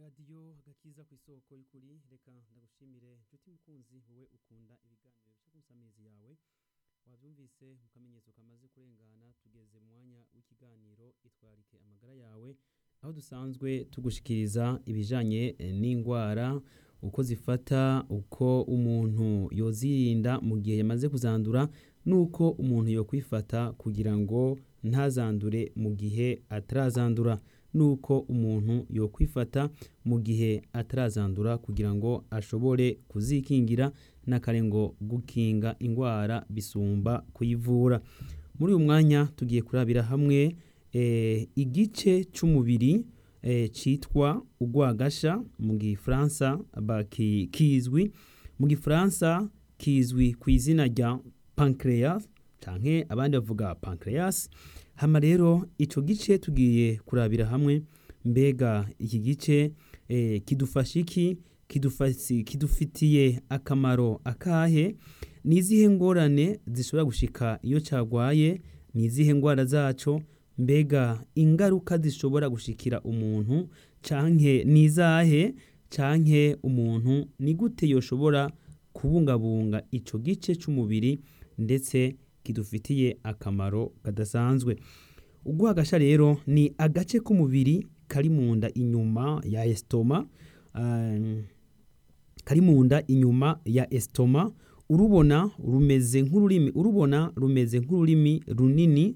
radiyo agakiza ku isoko y'ukuri reka ndagushimire nshuti mukunzi wowe ukunda ibiganiro bica ku nsamizi yawe wabyumvise mu kamenyetso kamaze kurengana tugeze mu mwanya w'ikiganiro itwarike amagara yawe aho dusanzwe tugushikiriza ibijanye eh, n'indwara uko zifata uko umuntu yozirinda mu gihe yamaze kuzandura n'uko umuntu yokwifata kugira ngo ntazandure mu gihe atarazandura n'uko umuntu yokwifata mu gihe atarazandura kugira ngo ashobore kuzikingira n'akare ngo gukinga indwara bisumba kuyivura muri uyu mwanya tugiye kurabira hamwe eh, igice c'umubiri eh, citwa ugwagasha mu gifaransa baki- kizwi mu gifaransa kizwi ku izina rya pancreas canke abandi bavuga pancreas hama rero ico gice tugiye kurabira hamwe mbega iki gice eh, kidufasha iki kidufasi- kidufitiye akamaro akahe ni izihe ngorane zishobora gushika iyo cagwaye ni izihe ngwara zaco mbega ingaruka zishobora gushikira umuntu canke ni izahe canke umuntu ni gute yoshobora kubungabunga ico gice c'umubiri ndetse kidufitiye akamaro kadasanzwe ugwagasha rero ni agace k'umubiri kari mu nda inyuma ya estoma um, kari mu nda inyuma ya estoma urubona rumeze nk'ururimi urubona rumeze nk'ururimi runini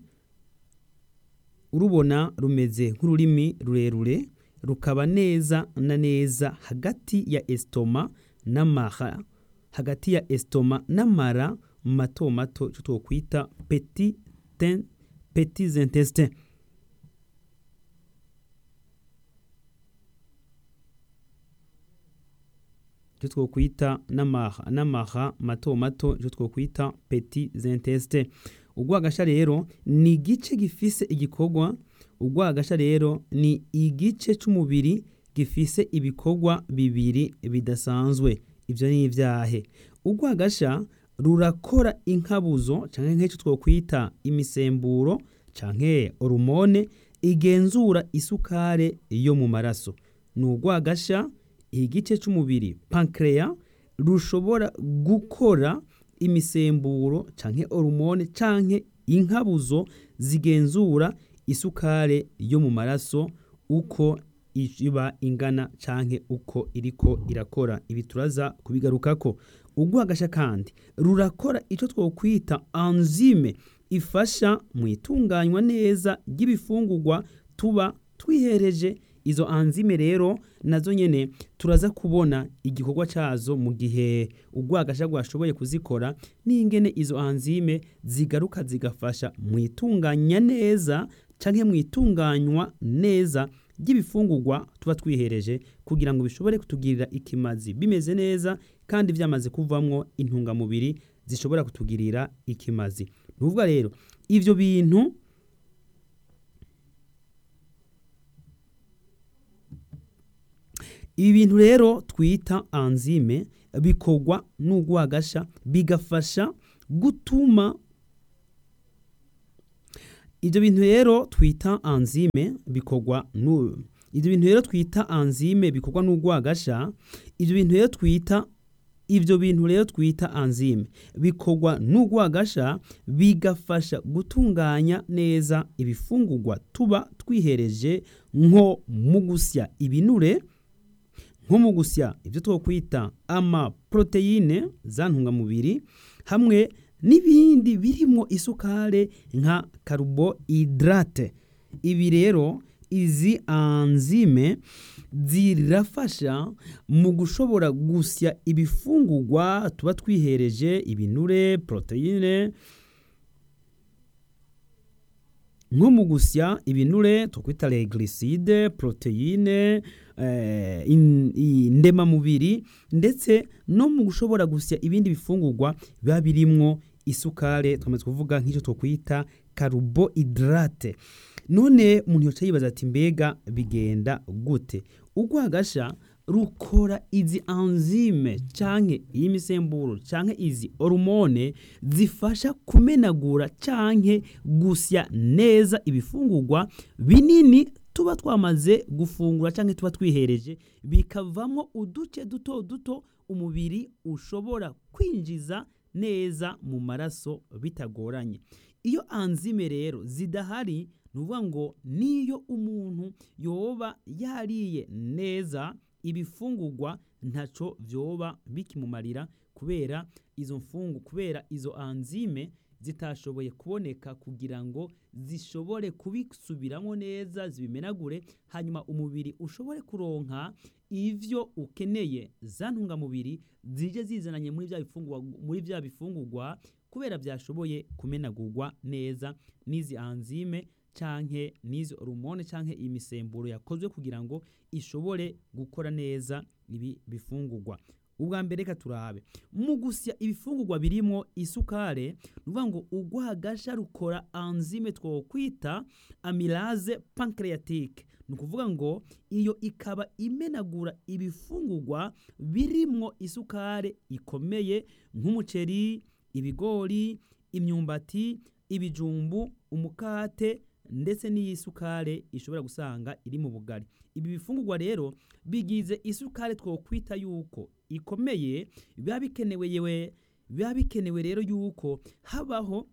urubona rumeze nk'ururimi rurerure rukaba neza na neza hagati ya estoma n'amara hagati ya estoma n'amara mato mato icyo twokwita petit ten- petits intestins icyo twokwita n'amaha n'amaha mato mato icyo twokwita petits intestins ugwagasha rero ni igice gifise igikorwa ugwagasha rero ni igice c'umubiri gifise ibikorwa bibiri bidasanzwe ivyo ni ivyahe ugwagasha rurakora inkabuzo canke nk'icyo twokwita imisemburo canke hormone igenzura isukare yo mu maraso ni ugwagasha igice c'umubiri pancreas rushobora gukora imisemburo canke hormone canke inkabuzo zigenzura isukare yo mu maraso uko iba ingana canke uko iriko irakora ibi turaza kubigarukako ugwagasha kandi rurakora ico twokwita enzyme ifasha mu itunganywa neza ry'ibifungurwa tuba twihereje izo enzyme rero nazo nyene turaza kubona igikorwa cazo mu gihe ugwagasha gwashoboye kuzikora n'ingene izo enzyme zigaruka zigafasha mu itunganya neza canke mu itunganywa neza ry'ibifungurwa tuba twihereje kugira ngo bishobore kutugirira ikimazi bimeze neza kandi vyamaze kuvamwo intungamubiri zishobora kutugirira ikimazi ni ukuvuga rero ivyo bintu ibi bintu rero twita enzyme bikorwa n'ugwagasha bigafasha gutuma ivyo bintu rero twita enzyme bikorwa nu ivyo bintu rero twita enzyme bikorwa n'ugwagasha ivyo bintu rero twita ivyo bintu rero twita enzyme bikorwa n'ugwagasha bigafasha gutunganya neza ibifungurwa tuba twihereje nko mu gusya ibinure nko mu gusya ibyo twokwita amaproteine za ntungamubiri hamwe n'ibindi birimo isukare nka carbohydrate ibi rero izi enzyme zirafasha mu gushobora gusya ibifungurwa tuba twihereje ibinure proteine nko mu gusya ibinure twakwita les glycides proteine eh, in- indemamubiri ndetse no mu gushobora gusya ibindi bifungurwa biba birimwo isukare twamaze kuvuga nk'icyo twokwita carbohydrate none umuntu yoca yibaza ati mbega bigenda gute ugwagasha rukora izi enzyme canke iyi misemburo canke izi hormone zifasha kumenagura canke gusya neza ibifungurwa binini tuba twamaze gufungura cyangwa tuba twihereje bikavamo uduce duto duto umubiri ushobora kwinjiza neza mu maraso bitagoranye iyo anzime rero zidahari ni ukuvuga ngo niyo umuntu yoba yariye neza ibifungurwa ntacyo byoba bikimumarira kubera izo mfungu kubera izo anzime zitashoboye kuboneka kugira ngo zishobore kubisubiramo neza zibimenagure hanyuma umubiri ushobore kuronka ivyo ukeneye za ntungamubiri zije zizananye muri bya bifungurwa muri bya bifungurwa kubera byashoboye kumenagurwa neza n'izi anzime canke n'izo hormone canke imisemburo yakozwe kugira ngo ishobore gukora neza ibi bifungurwa ubwa mbere reka turabe mu gusya ibifungurwa birimo isukare ni ukuvuga ngo urwagasha rukora anzime twokwita amylase pancreatique ni ukuvuga ngo iyo ikaba imenagura ibifungurwa birimwo isukare ikomeye nk'umuceri ibigori imyumbati ibijumbu umukate ndetse n'iyisukare ishobora gusanga iri mu bugari ibi bifungurwa rero bigize isukare twokwita yuko ikomeye biba bikenewe yewe biba bikenewe rero yuko habaho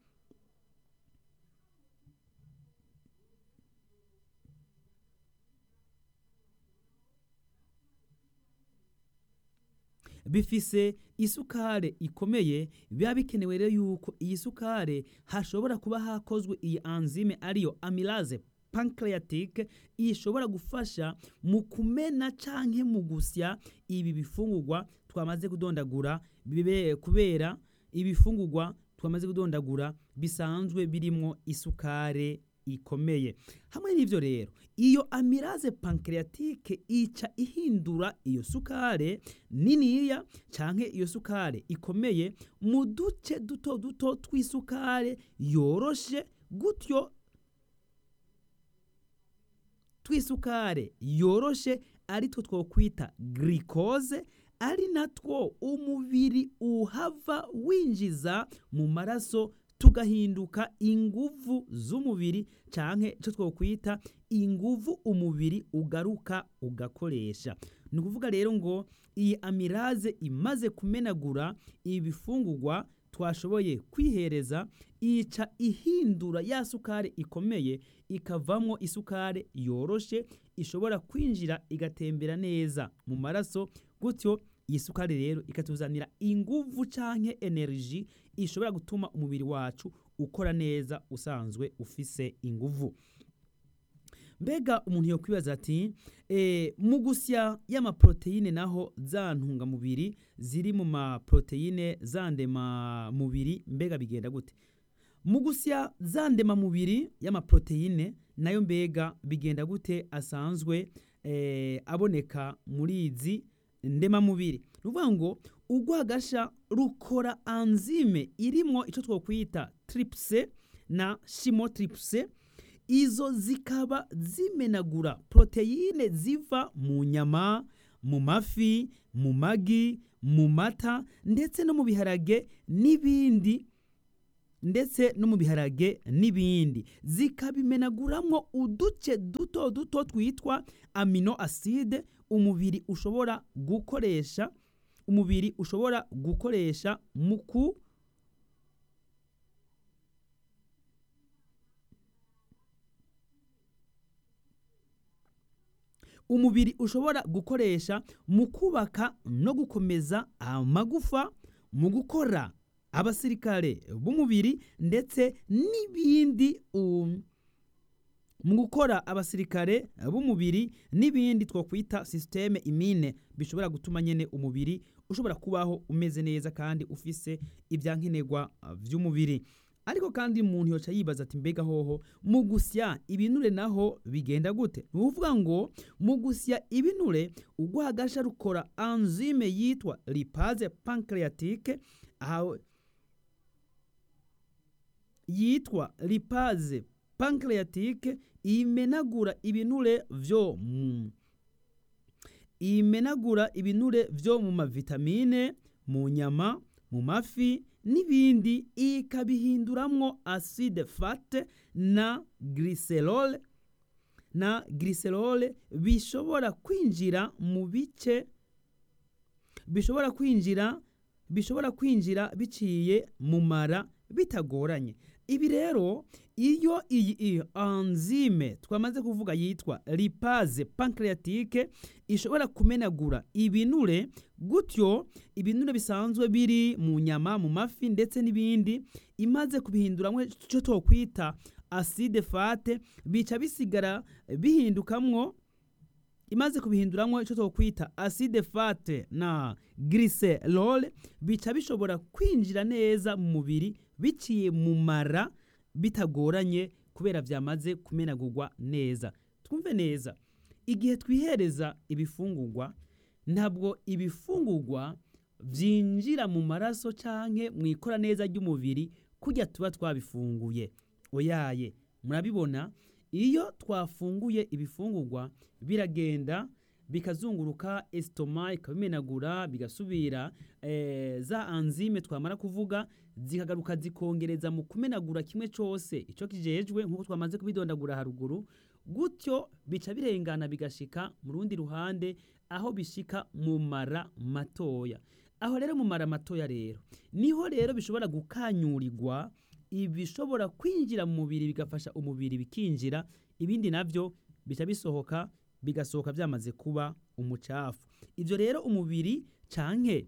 bifise isukare ikomeye biba bikenewe rero yuko iyi sukare hashobora kuba hakozwe iyi anzime ariyo amylase pancreatique ishobora gufasha mu kumena canke mu gusya ibi bifungurwa twamaze kudondagura bibe kubera ibifungurwa twamaze kudondagura bisanzwe birimwo isukare ikomeye hamwe n'ivyo rero iyo amylase pancreatique ica ihindura iyo sukare niniya canke iyo sukare ikomeye mu duce duto duto tw'isukare yoroshe gutyo twisukare yoroshe ari two twokwita glycose ari natwo umubiri uhava winjiza mu maraso tugahinduka inguvu z'umubiri canke ico twokwita inguvu umubiri ugaruka ugakoresha ni ukuvuga rero ngo iyi amiraze imaze kumenagura ibifungurwa twashoboye kwihereza ica ihindura ya sukari ikomeye ikavamwo isukari yoroshe ishobora kwinjira igatembera neza mu maraso gutyo iyi sukari rero ikatuzanira inguvu canke energy ishobora gutuma umubiri wacu ukora neza usanzwe ufise inguvu mbega umuntu yokwibaza ati e, mu gusya y'amaproteine naho za ntungamubiri ziri mu maproteine za ndemamubiri mbega bigenda gute mu gusya za ndemamubiri y'amaproteine nayo mbega bigenda gute asanzwe e, aboneka muri izi ndemamubiri ni ukuvuga ngo urwagasha rukora anzime irimwo icyo twokwita tripse na shimotripse izo zikaba zimenagura poroteyine ziva mu nyama mu mafi mu magi mu mata ndetse no mu biharage n'ibindi ndetse no mu biharage n'ibindi zikabimenaguramwo uduce duto duto twitwa amino acide umubiri ushobora gukoresha umubiri ushobora gukoresha mu ku umubiri ushobora gukoresha mu kubaka no gukomeza amagufa mu gukora abasirikare b'umubiri ndetse n'ibindi um, mu gukora abasirikare b'umubiri n'ibindi twakwita sisiteme imine bishobora gutuma nyine umubiri ushobora kubaho umeze neza kandi ufise ibyankenerwa by'umubiri ariko kandi umuntu yoca yibaza ati mbega hoho mu gusya ibinure naho bigenda gute ni ukuvuga ngo mu gusya ibinure urwagasha rukora anzime yitwa lipaze pancreatique aho yitwa lipaze pancreatique imenagura ibinure vyo mu imenagura ibinure vyo mu mavitamine mu nyama mu mafi n'ibindi ikabihinduramwo acide fate na glycerol na glycerol bishobora kwinjira mu bice bishobora kwinjira bishobora kwinjira biciye mu mara bitagoranye ibi rero iyo iyi enzyme twamaze kuvuga yitwa lipase pancreatique ishobora kumenagura ibinure gutyo ibinure bisanzwe biri mu nyama mu mafi ndetse n'ibindi imaze kubihinduramo icyo twokwita acide fate bica bisigara bihindukamwo imaze kubihinduramo icyo twokwita acide fate na glycerol bica bishobora kwinjira neza mu mubiri biciye mu mara bitagoranye kubera byamaze kumenagurwa neza twumve neza igihe twihereza ibifungurwa ntabwo ibifungurwa byinjira mu maraso cyangwa mu ikora neza ry'umubiri kujya tuba twabifunguye oyaye murabibona iyo twafunguye ibifungurwa biragenda bikazunguruka esitoma ikabimenagura bigasubira za anzime twamara kuvuga zikagaruka zikongereza mu kumenagura kimwe cyose icyo kijejwe nk'uko twamaze kubidondagura haruguru gutyo bica birengana bigashika mu rundi ruhande aho bishika mu mara matoya aho rero mu mara matoya rero niho rero bishobora gukanyurirwa ibishobora kwinjira mu mubiri bigafasha umubiri bikinjira ibindi navyo bica bisohoka bigasohoka byamaze kuba umucafu ibyo rero umubiri canke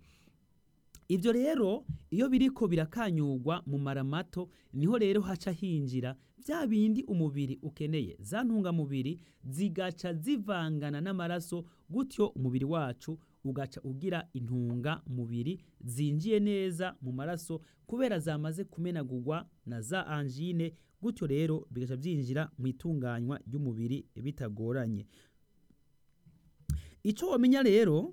ibyo rero iyo biriko birakanyurwa mu mara mato niho rero haca hinjira bya bindi umubiri ukeneye za ntungamubiri zigaca zivangana n'amaraso gutyo umubiri wacu ugaca ugira intungamubiri zinjiye neza mu maraso kubera zamaze kumenagurwa na za angine gutyo rero bigaca byinjira mu itunganywa ry'umubiri bitagoranye icyo wamenya rero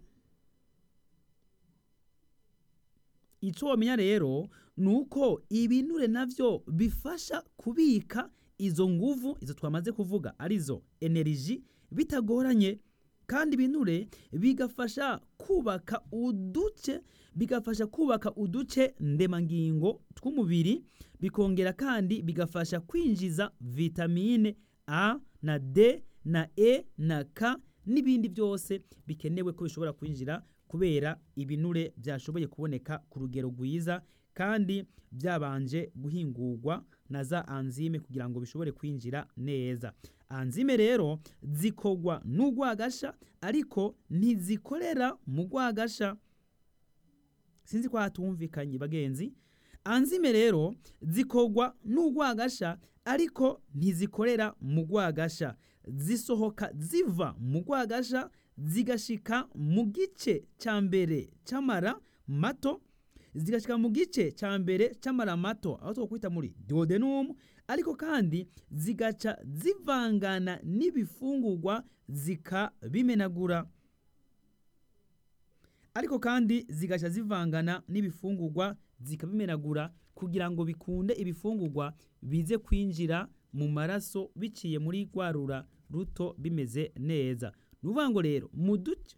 icyo wamenya rero ni uko ibinure nabyo bifasha kubika izo nguvu izo twamaze kuvuga arizo eneriji bitagoranye kandi ibinure bigafasha kubaka uduce bigafasha kubaka uduce ndemangingo tw'umubiri bikongera kandi bigafasha kwinjiza vitamine a na d na e na k n'ibindi byose bikenewe ko bishobora kwinjira kubera ibinure byashoboye kuboneka ku rugero rwiza kandi byabanje guhingurwa na za anzime kugira ngo bishobore kwinjira neza anzime rero zikogwa n'urwagasha ariko ntizikorera mu rwagasha sinzi ko hatumvikanye bagenzi anzime rero zikogwa n'urwagasha ariko ntizikorera mu rwagasha zisohoka ziva mu rwagasha zigashika mu gice cya mbere cy'amara mato zigashika mu gice cya mbere cy'amara mato aho twakwita muri duodenum ariko kandi zigaca zivangana n'ibifungurwa zikabimenagura ariko kandi zigaca zivangana n'ibifungurwa zikabimenagura kugira ngo bikunde ibifungurwa bize kwinjira mu maraso biciye muri rwarura ruto bimeze neza ni ukuvuga ngo rero mu duce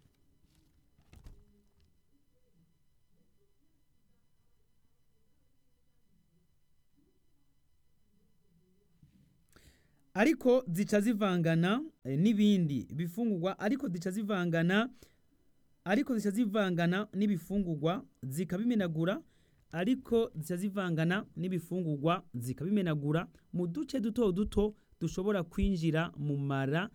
ariko zica zivangana n'ibindi bifungurwa ariko zica zivangana ariko zica zivangana n'ibifungurwa zikabimenagura ariko zica zivangana n'ibifungurwa zikabimenagura mu duce duto duto dushobora kwinjira mu mara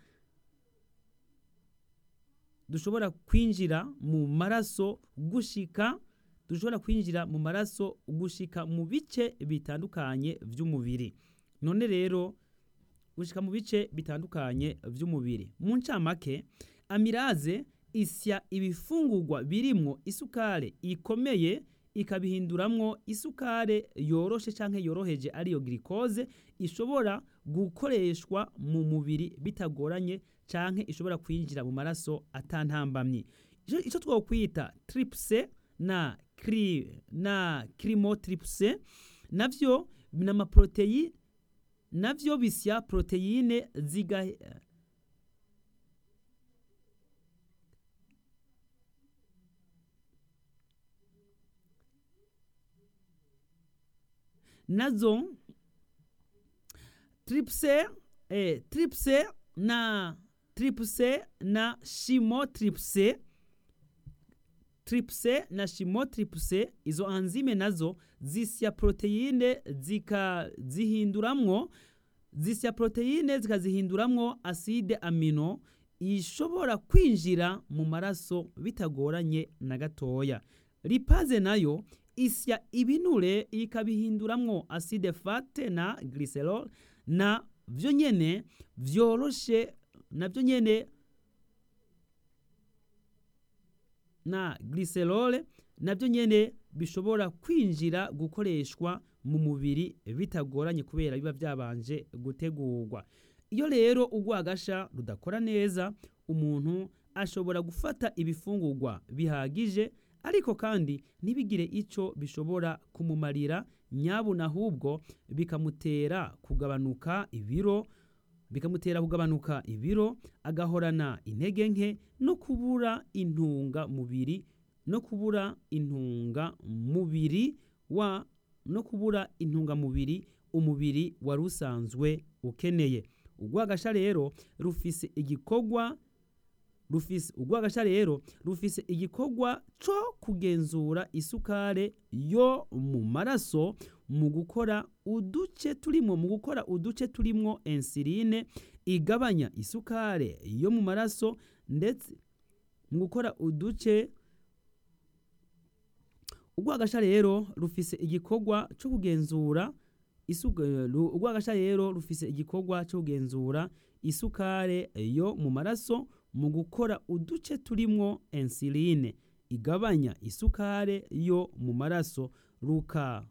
dushobora kwinjira mu maraso gushika dushobora kwinjira mu maraso gushika mu bice bitandukanye by'umubiri none rero gushika mu bice bitandukanye by'umubiri mu ncamake amiraze isya ibifungurwa birimwo isukare ikomeye ikabihinduramwo isukare yoroshe canke yoroheje ariyo glycose ishobora gukoreshwa mu mubiri bitagoranye canke ishobora kwinjira mu maraso atantambamye ico twokwita tripse na cri na crimotripse navyo n'amaproteyi navyo bisya proteine ziga nazo tripse eh, tripse na tripse na shimotripse tripse na shimotripse izo anzime nazo zisya proteine zikazihinduramwo zisya proteine zikazihinduramwo acide amino ishobora kwinjira mu maraso bitagoranye na gatoya lipaze nayo isya ibinure ikabihinduramwo acide fate na glycerol na vyo nyene vyoroshe navyo nyene na glycerol navyo nyene bishobora kwinjira gukoreshwa mu mubiri bitagoranye kubera biba byabanje gutegurwa iyo rero urwagasha rudakora neza umuntu ashobora gufata ibifungurwa bihagije ariko kandi ntibigire icyo bishobora kumumarira nyabuna ahubwo bikamutera kugabanuka ibiro bikamutera kugabanuka ibiro agahorana intege nke no kubura intungamubiri no kubura intungamubiri wa no kubura intungamubiri umubiri wari usanzwe ukeneye urwagasha rero rufise igikorwa rufise urwagasha rero rufise igikorwa co kugenzura isukare yo mu maraso mu gukora uduce turimo mu gukora uduce turimwo insuline igabanya isukare yo mu maraso ndetse mu gukora uduce urwagasha rero rufise igikorwa co kugenzura urwagasha rero rufise igikorwa cyo kugenzura isukare yo mu maraso mu gukora uduce turimwo insuline igabanya isukare yo mu maraso ruka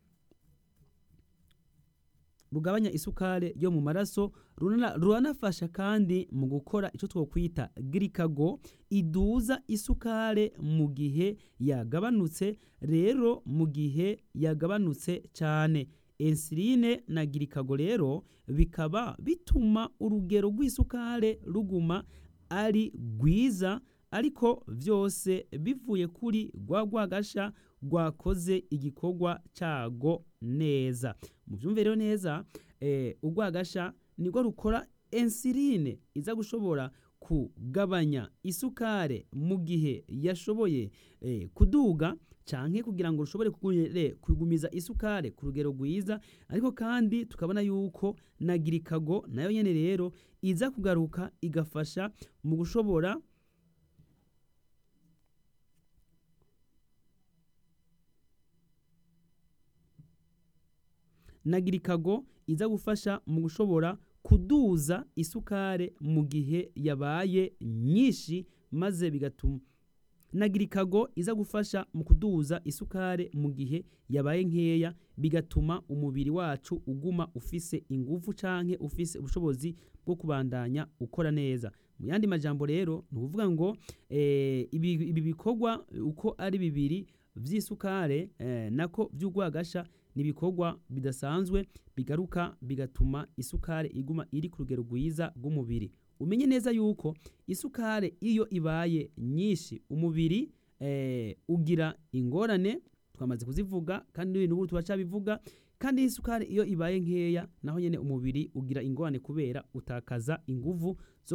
rugabanya isukare yo mu maraso ruranafasha kandi mu gukora icyo twokwita girikago iduza isukare mu gihe yagabanutse rero mu gihe yagabanutse cyane insuline na girikago rero bikaba bituma urugero rw'isukare ruguma ari rwiza ariko byose bivuye kuri rwa rwagasha rwakoze igikorwa cyago neza mu byumviro neza urwagasha nirwo rukora insuline iza gushobora kugabanya isukare mu gihe yashoboye kuduga canke kugira ngo rushobore kugumiza isukare ku rugero rwiza ariko kandi tukabona yuko na girikago nayo nyene rero iza kugaruka igafasha mu gushobora na girikago iza gufasha mu gushobora kuduza isukare mu gihe yabaye nyinshi maze bigatuma na girikago iza gufasha mu kuduza isukare mu gihe yabaye nkeya bigatuma umubiri wacu uguma ufise ingufu canke ufise ubushobozi bwo kubandanya ukora neza mu yandi majambo rero ni ukuvuga ngo eh, ibi, ibi bikorwa uko ari bibiri vy'isukare eh, nako vy'urwagasha ni ibikorwa bidasanzwe bigaruka bigatuma isukare iguma iri ku rugero rwiza rw'umubiri umenye neza yuko isukare iyo ibaye nyinshi umubiri eh, ugira ingorane twamaze kuzivuga kandi n'ubu turacabivuga kandi isukari iyo ibaye nkeya naho nyene umubiri ugira ingorane kubera utakaza inguvu zo